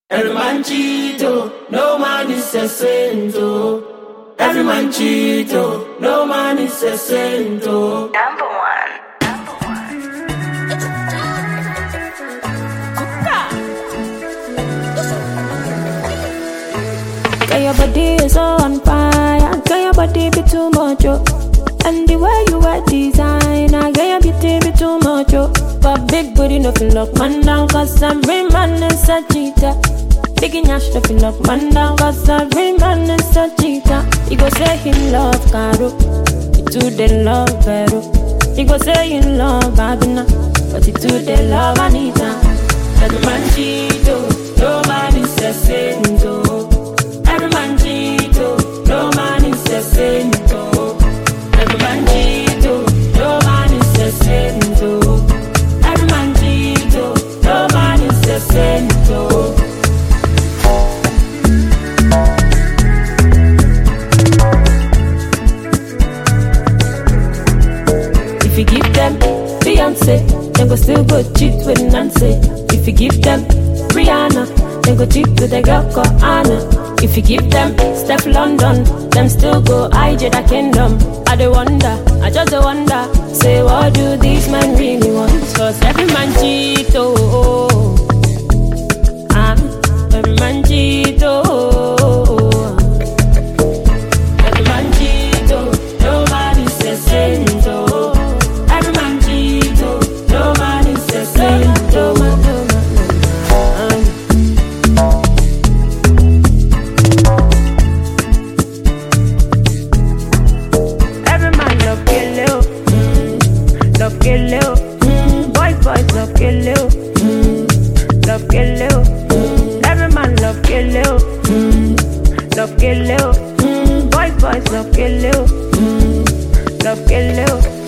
Every man cheat, oh, no man is a saint, oh. Every man cheat, oh, no man is a saint, oh. Number one. Girl, your body is so on fire. Girl, your body be too much, oh. And the way you wear designer, girl, your beauty be too much, oh. But big booty no feel lock man down, cause every man is a cheater. Big nyash no feel lock man down, cause every man is a cheater. He go say he love Caro, he too they love Vero. He go say he love Babina, but he too they love Anita. Every man cheat, oh, no man is a saint, oh. Every man cheat, oh, no man is a saint, oh. Every man cheat, oh, no man is a saint, oh. Every man cheat, oh, no man is a saint, oh. If you give them Beyonce, they go still go cheat with Nancy. If you give them Rihanna, they go cheat with a girl called Anna. If you give them Steph London, them still go IJ the kingdom. I dey wonder, I just dey wonder, say what do these men really want? Cause every man cheat, oh, oh, oh. ah, every man cheat, oh, oh, oh. Every man cheat, oh, no man is a saint, oh. Every man cheat, oh, no man is a saint, oh. Every man love kill you, mm. love kill you. Mm. Boys, boys love kill you, mm. love kill you. Mm. Every man love kill you, mm. love kill you. Mm. Boys, boys love kill you, mm. love kill you.